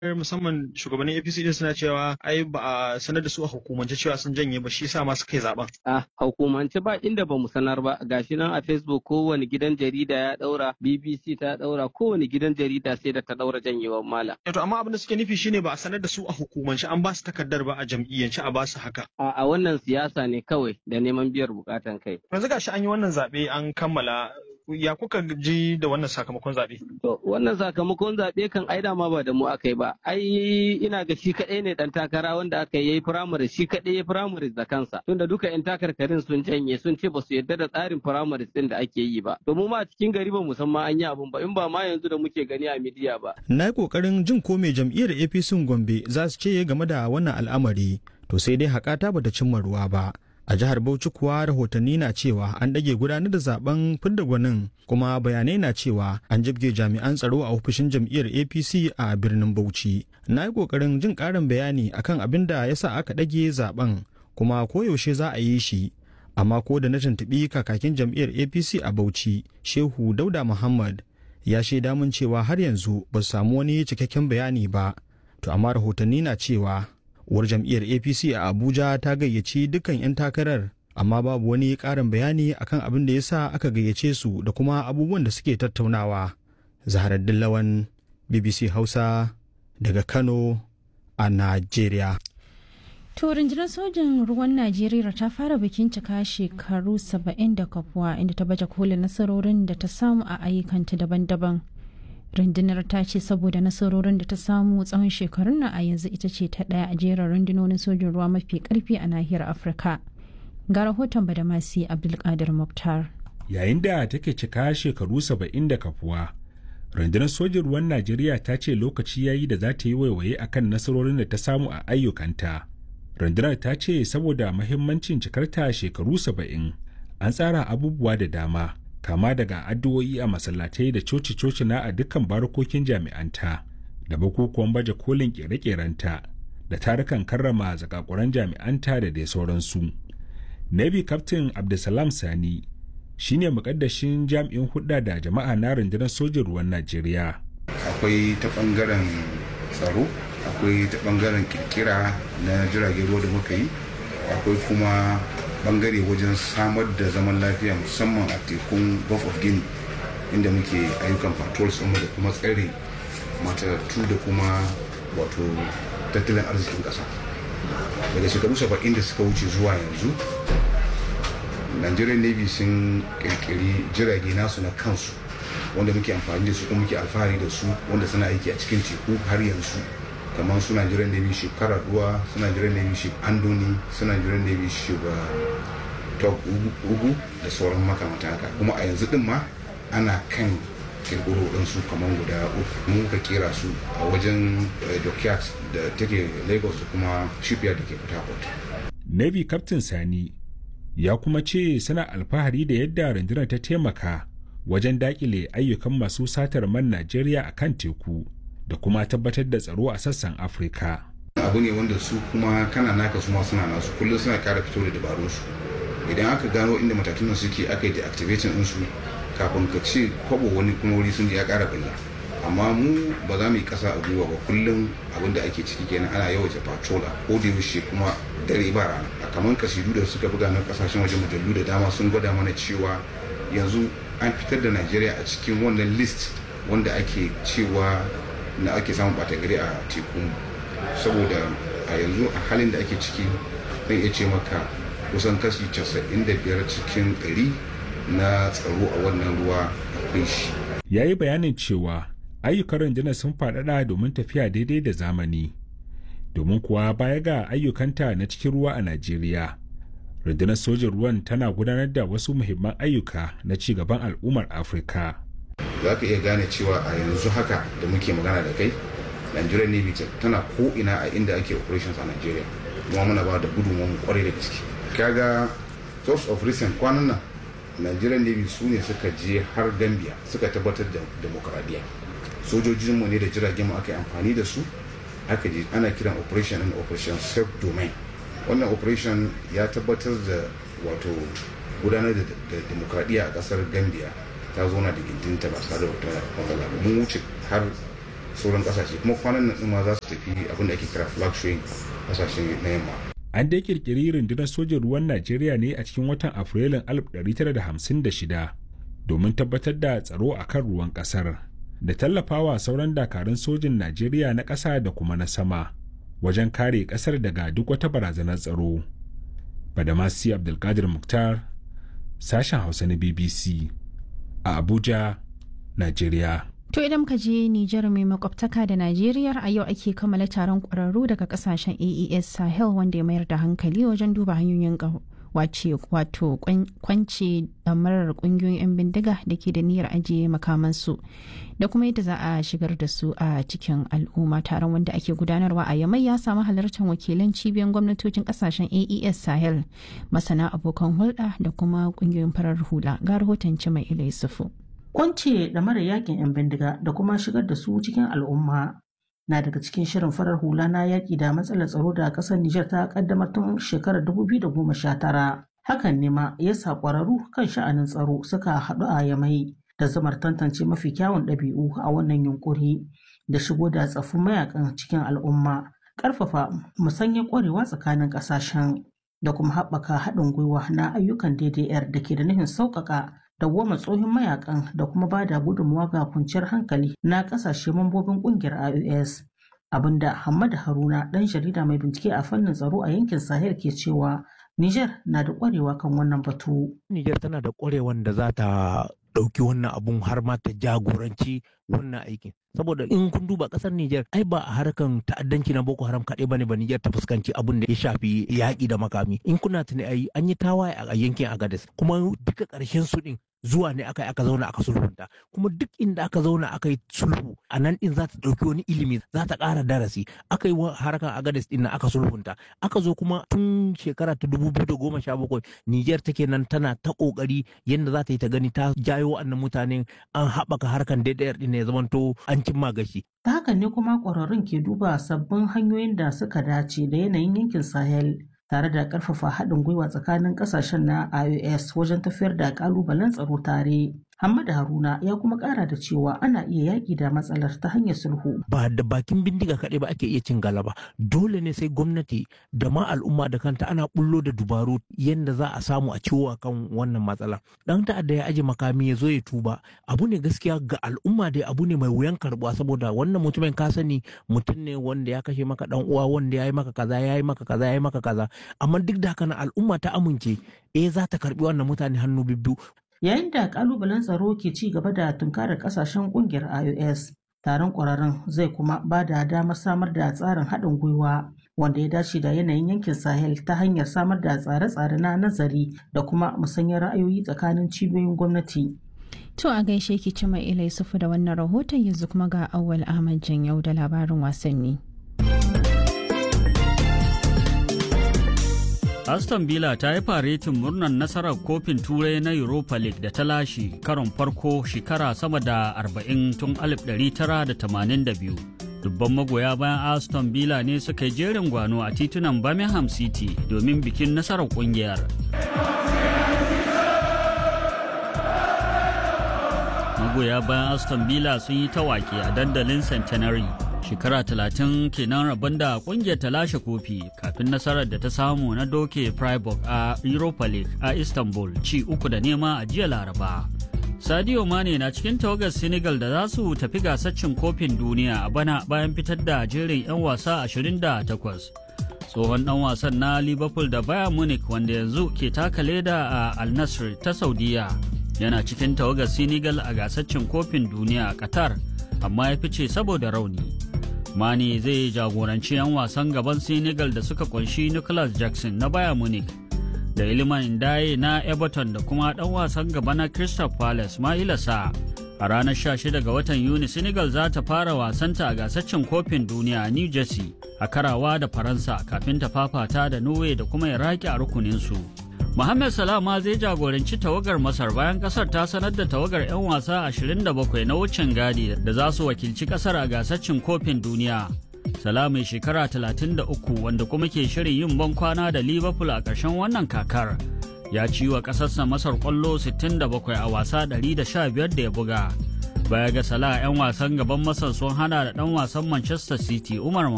musamman shugabannin APC din suna cewa ai ba a sanar da su a hukumance cewa sun janye ba shi yasa ma suka yi zaben. A hukumance ba inda ba mu sanar ba gashi nan a Facebook kowane gidan jarida ya daura BBC ta daura kowane gidan jarida sai da ta daura janyewar mala. To amma abin da suke nufi shine ba a sanar da su a hukumance an ba su takardar ba a jam'iyyance a ba su haka. A wannan siyasa ne kawai da neman biyar bukatan kai. Yanzu gashi an yi wannan zaɓe an kammala ya kuka ji da wannan sakamakon zaɓe? To wannan sakamakon zaɓe kan ai dama ba da mu aka yi ba. Ai ina ga shi kaɗai ne ɗan takara wanda aka yi firamare shi kaɗai ya firamare da kansa. Tunda duka 'yan takarkarin sun janye sun ce ba su yarda da tsarin firamare ɗin da ake yi ba. To mu ma a cikin gari ba mu san ma an yi abun ba in ba ma yanzu da muke gani a midiya ba. Na yi ƙoƙarin jin ko mai jam'iyyar APC Gombe za su ce game da wannan al'amari. To sai dai haƙata bata cimma ruwa ba. a jihar bauchi kuwa rahotanni na cewa an ɗage gudanar da zaben fidda gwanin kuma bayanai na cewa an jibge jami'an tsaro a ofishin jam'iyyar apc a birnin bauchi na yi ƙoƙarin jin ƙarin bayani akan abin da ya sa aka ɗage zaben kuma koyaushe za a yi shi amma ko da na tuntuɓi kakakin jam'iyyar apc a bauchi shehu dauda muhammad ya shaida mun cewa har yanzu ba su samu wani cikakken bayani ba to amma rahotanni na cewa uwar jam'iyyar apc a abuja ta gayyaci dukkan 'yan takarar amma babu wani ƙarin bayani akan abin da ya sa aka gayyace su da kuma abubuwan da suke tattaunawa zaharar dillawan bbc hausa daga kano a najeriya To rundunar sojin ruwan Najeriya ta fara bikin cika shekaru 70 da kafuwa inda ta baje kolin nasarorin da ta samu a ayyukanta daban-daban. rundunar ta ce saboda nasarorin da ta samu tsawon shekarun nan a yanzu ita ce ta ɗaya a jerin rundunonin sojin ruwa mafi karfi a nahiyar afirka ga rahoton badamasi abdulkadir muktar yayin da take cika shekaru saba'in da kafuwa rundunar sojin ruwan najeriya ta ce lokaci ya yi da za ta yi waiwaye akan nasarorin da ta samu a ayyukanta rundunar ta ce saboda mahimmancin cikarta shekaru saba'in an tsara abubuwa da dama kama daga addu'o'i a masallatai da coci-coci na a dukkan barokokin jami'anta da bukukuwan baje kolin kere-kerenta da tarukan karrama zakakuran jami'anta da dai sauransu. Navy Captain Abdulsalam Sani shine mukaddashin jami'in hudda da jama'a na rundunar sojin ruwan Najeriya. Akwai ta bangaren tsaro, akwai ta bangaren kirkira na jiragen ruwa da muka yi, akwai kuma bangare wajen samar da zaman lafiya musamman a tekun gulf of guinea inda muke ayyukan patrols ɗinmu da kuma tsare matattu da kuma wato tattalin arzikin ƙasa daga shekaru saba'in da suka wuce zuwa yanzu nigerian navy sun kirkiri jirage nasu na kansu wanda muke amfani da su kuma muke alfahari da su wanda suna aiki a cikin teku har yanzu kamar suna jiran navy ship karaduwa suna jiran navy ship andoni suna jiran navy ship top ugu da sauran makamata haka kuma a yanzu din ma ana kan kirkiro ɗinsu kamar guda uku mu ka kera su a wajen dockyard da take lagos da kuma shipyard da ke port harcourt navy captain sani ya kuma ce suna alfahari da yadda rundunar ta taimaka wajen dakile ayyukan masu satar man najeriya a kan teku da kuma tabbatar da tsaro a sassan afirka abu ne wanda su kuma kana naka su ma suna nasu kullum suna kara fito da dabarun su idan aka gano inda matatun suke aka yi deactivating din su kafin ka ce kwabo wani kuma wuri sun ya kara bulla amma mu ba za mu yi kasa a gwiwa ba kullum abin da ake ciki kenan ana yawaita patrol a ko da yaushe kuma dare ba rana a kamar kasidu da suka buga na kasashen waje mujallu da dama sun gwada mana cewa yanzu an fitar da najeriya a cikin wannan list wanda ake cewa na ake samun bata gari a teku saboda a yanzu a halin da ake ciki zan iya ce maka kusan kashi 95 cikin 100 na tsaro a wannan ruwa akwai shi ya yi bayanin cewa ayyukan rundunar sun faɗaɗa domin tafiya daidai da zamani domin kuwa baya ga ayyukanta na cikin ruwa a najeriya rundunar sojin ruwan tana gudanar da wasu muhimman ayyuka na ci gaban al'ummar afirka za ka iya gane cewa a yanzu haka da muke magana da kai nigerian navy tana ko ina a inda ake operations a nigeria kuma muna ba da gudunmu kwarai da gaske kaga source of recent kwanan nan nigerian navy su ne suka je har gambia suka tabbatar da demokradiyya sojojinmu ne da jiragen mu aka yi amfani da su aka je ana kiran operation and operation self domain wannan operation ya tabbatar da wato gudanar da demokradiyya a kasar gambia ta zauna da gindinta ba tare da wata matsala ba mun wuce har sauran kasashe kuma kwanan nan ma za su tafi abin da ake kira flag showing kasashe na yamma an dai kirkiri rundunar sojin ruwan najeriya ne a cikin watan afrilun 1956 domin tabbatar da tsaro a kan ruwan kasar da tallafawa sauran dakarun sojin najeriya na ƙasa da kuma na sama wajen kare ƙasar daga duk wata barazanar tsaro badamasi abdulkadir muktar sashen hausa na bbc a abuja najeriya To idan ka je Nijar mai makwabtaka da Najeriya a yau ake kammala taron ƙwararru daga kasashen AES Sahel wanda ya mayar da hankali wajen duba hanyoyin wace wato kwance damarar ƙungiyoyin 'yan bindiga da ke da niyyar ajiye makamansu da kuma yadda za a shigar da su a cikin al'umma taron wanda ake gudanarwa a yamai ya samu halartar wakilan cibiyar gwamnatocin kasashen AES Sahel masana abokan hulɗa da kuma ƙungiyoyin farar hula ga rahoton mai ila Yusufu. Kwance da mara yakin 'yan bindiga da kuma shigar da su cikin al'umma na daga cikin shirin farar hula na yaƙi da matsalar tsaro da ƙasar Nijar ta ƙaddamar tun shekarar 2019. Hakan ne ma ya sa ƙwararru kan sha'anin tsaro suka haɗu a yamai da zamar tantance mafi kyawun ɗabi'u a wannan yunƙuri da shigo da tsaffin mayakan cikin al'umma, ƙarfafa musanyar ƙwarewa tsakanin ƙasashen da kuma haɓaka haɗin gwiwa na ayyukan DDR da ke da nufin sauƙaƙa dawwama tsohon mayakan da kuma ba da gudunmawa ga kwanciyar hankali na kasashe mambobin kungiyar IOS. Abinda Hamad Haruna ɗan jarida mai bincike a fannin tsaro a yankin Sahel ke cewa Niger na da ƙwarewa kan wannan batu. Niger tana da ƙwarewan da za ta ɗauki wannan abun har ma ta jagoranci wannan aikin. saboda in kun duba kasar Niger ai ba a harkan ta'addanci na Boko Haram kaɗai bane ba Niger ta fuskanci abun da ya shafi yaƙi da makami in kuna tuni ai an yi tawaye a yankin Agadez kuma duka ƙarshen su din zuwa ne aka aka zauna aka sulhunta kuma duk inda aka zauna aka yi sulhu a nan din za ta ɗauki wani ilimi za ta ƙara darasi aka yi harkar Agadez din aka sulhunta aka zo kuma tun shekara ta dubu biyu da goma sha bakwai Niger take nan tana ta ƙoƙari yadda za ta yi ta gani ta jayo wa'annan mutanen an haɓaka harkan DDR din ya zamanto an cimma gashi. Ta hakan ne kuma ƙwararrun ke duba sabbin hanyoyin da suka dace da yanayin yankin Sahel tare da ƙarfafa haɗin gwiwa tsakanin ƙasashen na IOS wajen tafiyar da ƙalubalen tsaro tare. Hamad Haruna ya kuma ƙara da cewa ana iya yaƙi da matsalar ta hanyar sulhu. Ba da bakin bindiga kaɗai ba ake iya cin galaba. Dole ne sai gwamnati da ma al'umma da kanta ana bullo da dubaru yadda za a samu a ciwo kan wannan matsala. Dan ta'adda ya aje makami ya zo ya tuba. Abu ne gaskiya ga al'umma dai abu ne mai wuyan karɓuwa saboda wannan mutumin ka sani mutum ne wanda ya kashe maka dan uwa wanda ya yi maka kaza ya yi maka kaza ya yi maka kaza. Amma duk da haka al'umma ta amince eh za ta karɓi wannan mutane hannu bibbiyu Yayin da kalubalen tsaro ke ci gaba da tunkarar kasashen kungiyar IOS, taron ƙwararrun zai kuma ba da damar samar da tsarin haɗin gwiwa wanda ya dace da yanayin yankin Sahel ta hanyar samar da tsare-tsare na nazari da kuma musanyar ra'ayoyi tsakanin cibiyoyin gwamnati. To a gaishe ki ci mai ilai sufu da wannan rahoton yanzu kuma ga Awwal Ahmad Janyau da labarin wasanni. Aston Villa ta yi faretin murnar nasarar kofin turai na Europa League da ta lashe karon farko shekara sama da 40 tun 1982. Dubban magoya bayan Aston Villa ne suka yi jerin gwano a titunan Birmingham City domin bikin nasarar kungiyar. Magoya bayan Aston Villa sun yi tawaki a dandalin Centenary. shekara talatin kenan rabon da kungiyar ta lashe kofi kafin nasarar da ta samu na doke Freiburg a Europa League a Istanbul ci uku da nema a jiya Laraba. Sadio Mane na cikin tawagar Senegal da za su tafi gasar cin kofin duniya a bana bayan fitar da jerin 'yan wasa 28. Tsohon ɗan wasan na Liverpool da Bayern Munich wanda yanzu ke taka leda a Al Nassr ta Saudiya yana cikin tawagar Senegal a gasar cin kofin duniya a Qatar amma ya fice saboda rauni. Mani zai jagoranci 'yan wasan gaban Senegal da suka kunshi Nicholas Jackson na Bayern Munich da Iliman Ndaye na Everton da kuma ɗan wasan gaba na Crystal Palace Maila Sa. A ranar 16 ga watan Yuni Senegal za ta fara wasanta a gasar cin kofin duniya a New Jersey a karawa da Faransa kafin ta fafata da Norway da kuma Iraki a rukuninsu. Mohamed Salah ma zai jagoranci tawagar Masar bayan kasar ta sanar da tawagar 'yan wasa 27 na wucin gadi da za su wakilci kasar a gasar cin kofin duniya. Salah mai shekara 33 wanda kuma ke shirin yin ban kwana da Liverpool a ƙarshen wannan kakar. Ya ci wa ƙasarsa Masar ƙwallo 67 a wasa 115 da ya buga. Baya ga Salah 'yan wasan gaban Masar sun hana da ɗan wasan Manchester City Umar